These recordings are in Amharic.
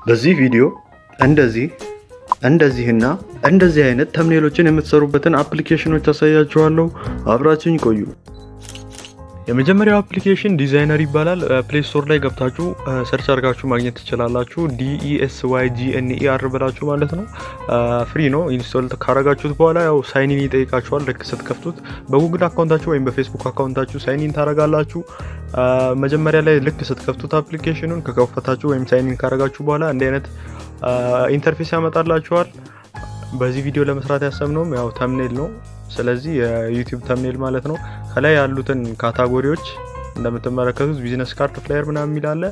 በዚህ ቪዲዮ እንደዚህ እንደዚህና እንደዚህ አይነት ተምኔሎችን የምትሰሩበትን አፕሊኬሽኖች ታሳያችኋለሁ። አብራችሁኝ ቆዩ። የመጀመሪያው አፕሊኬሽን ዲዛይነር ይባላል። ፕሌይ ስቶር ላይ ገብታችሁ ሰርች አድርጋችሁ ማግኘት ትችላላችሁ። ዲኢኤስዋይ ጂኤንኢአር ብላችሁ ማለት ነው። ፍሪ ነው። ኢንስቶል ካረጋችሁት በኋላ ያው ሳይኒን ይጠይቃችኋል። ልክ ስትከፍቱት በጉግል አካውንታችሁ ወይም በፌስቡክ አካውንታችሁ ሳይኒን ታረጋላችሁ። መጀመሪያ ላይ ልክ ስትከፍቱት አፕሊኬሽኑን ከከፈታችሁ ወይም ሳይኒን ካረጋችሁ በኋላ እንዲህ አይነት ኢንተርፌስ ያመጣላችኋል። በዚህ ቪዲዮ ለመስራት ያሰብነውም ያው ተምኔል ነው። ስለዚህ የዩቲዩብ ተምኔል ማለት ነው። ከላይ ያሉትን ካታጎሪዎች እንደምትመለከቱት ቢዝነስ ካርድ፣ ፍላየር ምናምን የሚል አለ።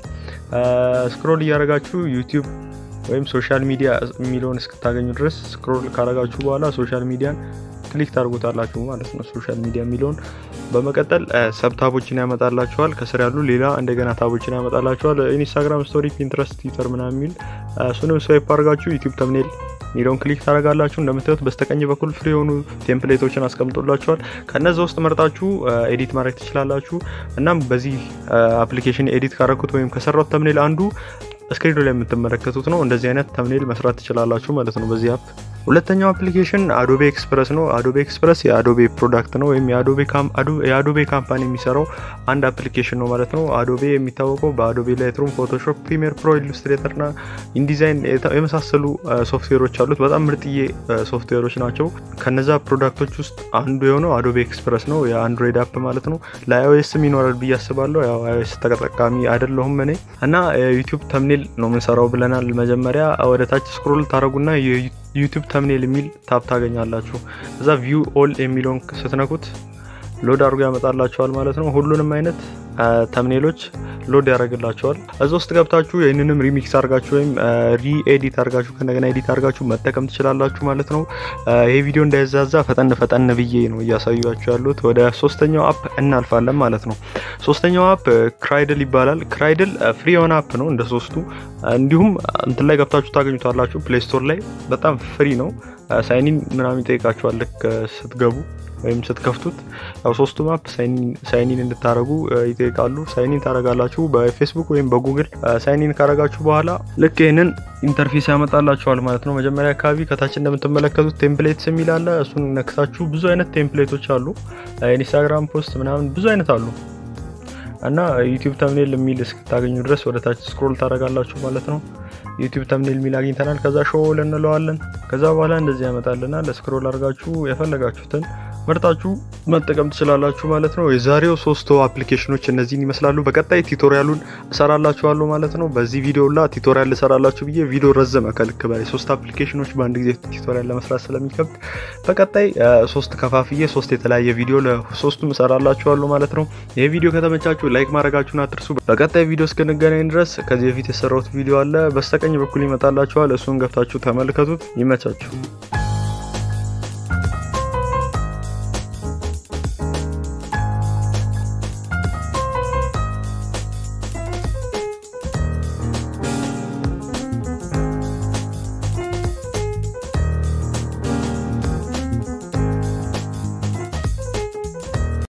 ስክሮል እያደረጋችሁ ዩቲዩብ ወይም ሶሻል ሚዲያ የሚለውን እስክታገኙ ድረስ ስክሮል ካረጋችሁ በኋላ ሶሻል ሚዲያን ክሊክ ታርጉታላችሁ ማለት ነው። ሶሻል ሚዲያ የሚለውን በመቀጠል ሰብ ታቦችን ያመጣላችኋል። ከስር ያሉ ሌላ እንደገና ታቦችን ያመጣላችኋል። ኢንስታግራም ስቶሪ፣ ፒንትረስት፣ ትዊተር ምናምን የሚል እሱንም ስዋይፕ አድርጋችሁ ዩቲዩብ ተምኔል ሚለውን ክሊክ ታደርጋላችሁ። እንደምታዩት በስተቀኝ በኩል ፍሪ የሆኑ ቴምፕሌቶችን አስቀምጦላችኋል። ከነዚ ውስጥ መርጣችሁ ኤዲት ማድረግ ትችላላችሁ። እናም በዚህ አፕሊኬሽን ኤዲት ካረኩት ወይም ከሰራው ተምኔል አንዱ ስክሪኑ ላይ የምትመለከቱት ነው። እንደዚህ አይነት ተምኔል መስራት ትችላላችሁ ማለት ነው በዚህ አፕ። ሁለተኛው አፕሊኬሽን አዶቤ ኤክስፕረስ ነው። አዶቤ ኤክስፕረስ የአዶቤ ፕሮዳክት ነው ወይም የአዶቤ ካምፓኒ የሚሰራው አንድ አፕሊኬሽን ነው ማለት ነው። አዶቤ የሚታወቀው በአዶቤ ላይትሩም፣ ፎቶሾፕ፣ ፕሪሚየር ፕሮ፣ ኢሉስትሬተር እና ኢንዲዛይን የመሳሰሉ ሶፍትዌሮች አሉት። በጣም ምርጥዬ ሶፍትዌሮች ናቸው። ከነዛ ፕሮዳክቶች ውስጥ አንዱ የሆነው አዶቤ ኤክስፕረስ ነው፣ የአንድሮይድ አፕ ማለት ነው። ለአይኦኤስም ይኖራል ብዬ አስባለሁ። ያው አይኦኤስ ተጠቃሚ አይደለሁም እኔ እና ዩቲዩብ ተምኔል ነው የምንሰራው ብለናል። መጀመሪያ ወደ ታች ስክሮል ታደረጉና ዩቲዩብ ተምኔል የሚል ታብ ታገኛላችሁ። እዛ ቪው ኦል የሚለውን ስትነኩት ሎድ አድርጎ ያመጣላችኋል ማለት ነው። ሁሉንም አይነት ተምኔሎች ሎድ ያደርግላችኋል። እዛ ውስጥ ገብታችሁ ይህንንም ሪሚክስ አድርጋችሁ ወይም ሪኤዲት አድርጋችሁ ከእንደገና ኤዲት አድርጋችሁ መጠቀም ትችላላችሁ ማለት ነው። ይሄ ቪዲዮ እንዳይዛዛ ፈጠን ፈጠን ብዬ ነው እያሳዩችሁ ያሉት። ወደ ሶስተኛው አፕ እናልፋለን ማለት ነው። ሶስተኛው አፕ ክራይድል ይባላል። ክራይድል ፍሪ የሆነ አፕ ነው እንደ ሶስቱ። እንዲሁም እንትን ላይ ገብታችሁ ታገኙታላችሁ ፕሌይ ስቶር ላይ በጣም ፍሪ ነው። ሳይኒን ምናምን ይጠይቃችኋል ልክ ስትገቡ ወይም ስትከፍቱት ያው ሶስቱም አፕ ሳይኒን እንድታረጉ ይጠይቃሉ። ሳይኒን ታረጋላችሁ በፌስቡክ ወይም በጉግል ሳይኒን ካረጋችሁ በኋላ ልክ ይህንን ኢንተርፌስ ያመጣላችኋል ማለት ነው። መጀመሪያ አካባቢ ከታች እንደምትመለከቱት ቴምፕሌትስ የሚል አለ። እሱን ነክታችሁ ብዙ አይነት ቴምፕሌቶች አሉ። ኢንስታግራም ፖስት ምናምን ብዙ አይነት አሉ እና ዩቲዩብ ተምኔል የሚል እስክታገኙ ድረስ ወደ ታች ስክሮል ታደርጋላችሁ ማለት ነው። ዩቲዩብ ተምኔል የሚል አግኝተናል። ከዛ ሾው እንለዋለን። ከዛ በኋላ እንደዚህ ያመጣልናል። ስክሮል አድርጋችሁ የፈለጋችሁትን መርጣችሁ መጠቀም ትችላላችሁ ማለት ነው። የዛሬው ሶስቱ አፕሊኬሽኖች እነዚህን ይመስላሉ። በቀጣይ ቲቶሪያሉን እሰራላችኋለሁ ማለት ነው። በዚህ ቪዲዮ ላ ቲቶሪያል እሰራላችሁ ብዬ ቪዲዮ ረዘመ ከልክ በላይ ሶስት አፕሊኬሽኖች በአንድ ጊዜ ቲቶሪያል ለመስራት ስለሚከብድ በቀጣይ ሶስት ከፋፍዬ ሶስት የተለያየ ቪዲዮ ለሶስቱም እሰራላችኋለሁ ማለት ነው። ይህ ቪዲዮ ከተመቻችሁ ላይክ ማድረጋችሁን አትርሱ። በቀጣይ ቪዲዮ እስክንገናኝ ድረስ ከዚህ በፊት የሰራሁት ቪዲዮ አለ በስተቀኝ በኩል ይመጣላችኋል። እሱን ገብታችሁ ተመልከቱት። ይመቻችሁ።